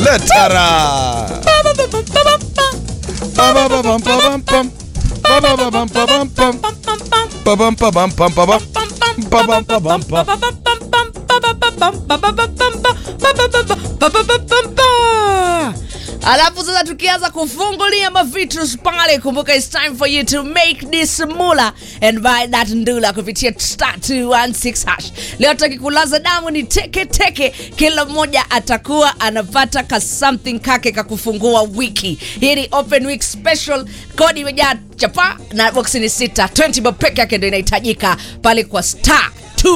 letara Ba-ba-ba-bam, ba-bam, pam. Ba-ba-ba-bam, ba-bam, pam. Ba-bam, ba-bam, pam, ba-bam. Ba-bam, ba-bam, pam. alafu sasa tukianza kufungulia mavitus pale kumbuka its time for you to make this mula and buy that ndula kupitia star 216 hash leo takikulaza damu ni teke teke kila mmoja atakuwa anapata ka something kake kakufungua wiki hii ni open week special kodi imejaa chapa na boksi ni sita 20 bob peke yake ndo inahitajika pale kwa star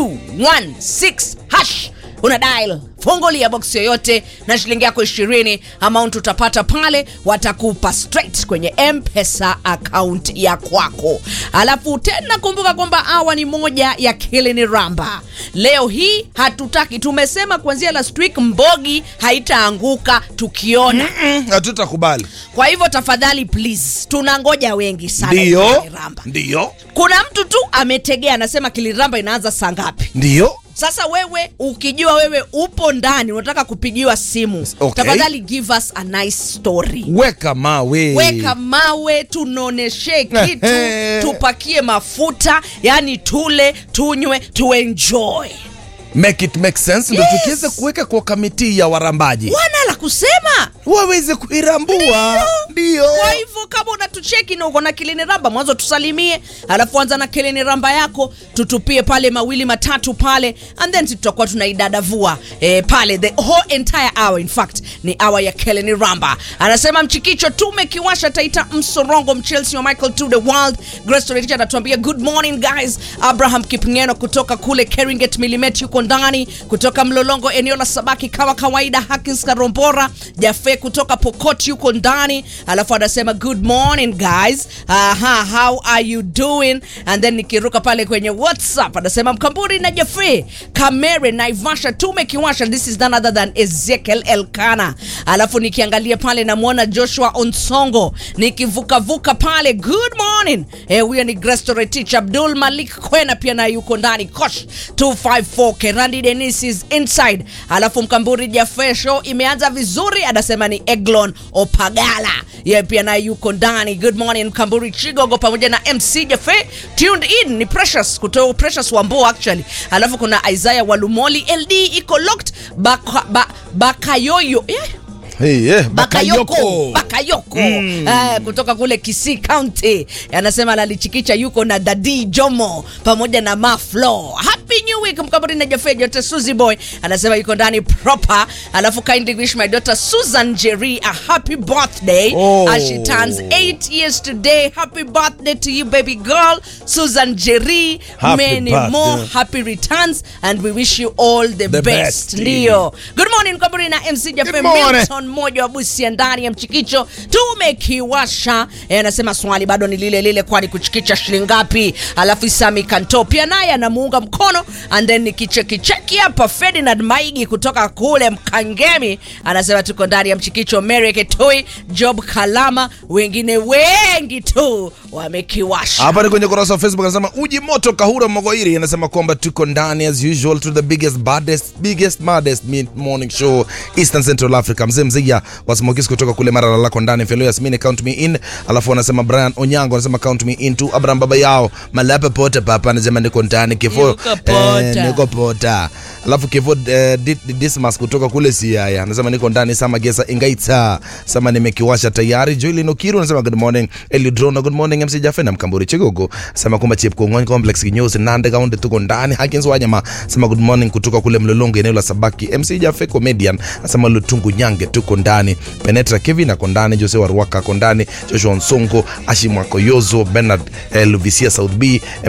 216 hash una dial fungulia box yoyote na shilingi yako ishirini amount utapata pale watakupa straight kwenye mpesa account ya kwako alafu tena kumbuka kwamba awa ni moja ya kilini ramba leo hii hatutaki tumesema kuanzia last week mbogi haitaanguka tukiona Mm, hatutakubali kwa hivyo tafadhali please tunangoja wengi sana ndiyo Kilini Ramba. ndiyo kuna mtu tu ametegea anasema kiliramba inaanza saa ngapi ndiyo sasa wewe ukijua wewe upo ndani unataka kupigiwa simu Okay. tafadhali give us a nice story weka mawe weka mawe tunaoneshe kitu Ehe. tupakie mafuta yani tule tunywe tuenjoy make it make sense ndo Yes. tukiweza kuweka kwa kamiti ya warambaji wana la kusema waweze kuirambua ndio kwa hivyo kama unatucheki na uko na kilini ramba mwanzo tusalimie alafu anza na kilini ramba yako tutupie pale mawili matatu pale and then tutakuwa tunaidadavua eh, pale the whole entire hour in fact ni hour ya kilini ramba anasema mchikicho tumekiwasha taita msorongo mchelsea wa michael to the world grace Toreticha anatuambia good morning guys abraham kipngeno kutoka kule keringet milimet yuko ndani kutoka mlolongo eneo la sabaki kama kawaida hakins karombora jafe kutoka pokot yuko ndani alafu anasema good morning guys aha how are you doing and then nikiruka pale kwenye whatsapp anasema mkamburi na jafe kamere naivasha tumekiwasha this is none other than ezekiel elkana alafu nikiangalia pale namwona joshua onsongo nikivukavuka pale good morning eh, huyo ni grestoretich abdul malik kwena pia naye yuko ndani kosh 254 kerandi denis is inside alafu mkamburi jafe show imeanza vizuri anasema ni eglon opagala yeye pia naye yuko ndani good morning mkamburi chigogo pamoja na mc jafe tuned in ni precious kutoka precious wambo actually alafu kuna isaiah walumoli ld iko locked baka, ba, bakayoyo yeah hey, yeah, bakayoko bakayoko mm. uh, kutoka kule kisii county anasema analichikicha yuko na dadi jomo pamoja na maflo happy new week mkaburi na jafe jote suzy boy anasema yuko ndani proper alafu kindly wish my daughter susan jerry a happy birthday Oh. as she turns 8 years today happy birthday to you baby girl susan jerry Happy many birthday. more happy returns and we wish you all the, The best best. ndio good morning mkaburi na mc jafe Good morning. Milton mmoja wa busia ndani ya mchikicho tumekiwasha Eh, anasema swali bado ni lile lile kwani kuchikicha shilingi ngapi alafu isami kanto pia naye anamuunga mkono and then nikichekicheki hapa ferdinand maigi kutoka kule mkangemi anasema tuko ndani ya mchikicho mary ketoi job kalama wengine wengi tu wamekiwasha hapa ni kwenye kurasa wa facebook anasema uji moto kahura mogoiri anasema kwamba tuko ndani as usual to the biggest baddest biggest maddest mid morning show eastern central africa mzee mzia wasmokis kutoka kule mara lako ndani felo yasmini count me in alafu anasema brian onyango anasema count me in tu abraham baba yao malapa pota papa anasema niko ndani kifo Yuko pota. niko pota alafu kifo eh, Di- Di- dismas kutoka kule siaya anasema niko ndani sama gesa ingaita sama nimekiwasha tayari joilin okiru anasema good morning elidrona good morning mc jafe na mkamburi chigogo sema kwamba chip kongoni complex kinyozi nande kaunti tuko ndani hakins wanyama sema good morning kutoka kule mlolongo eneo la sabaki mc jafe comedian asema lutungu nyange tuko ndani penetra kevin ako ndani jose waruaka ako ndani joshua nsongo ashimwako yozo bernard eh, luvisia south b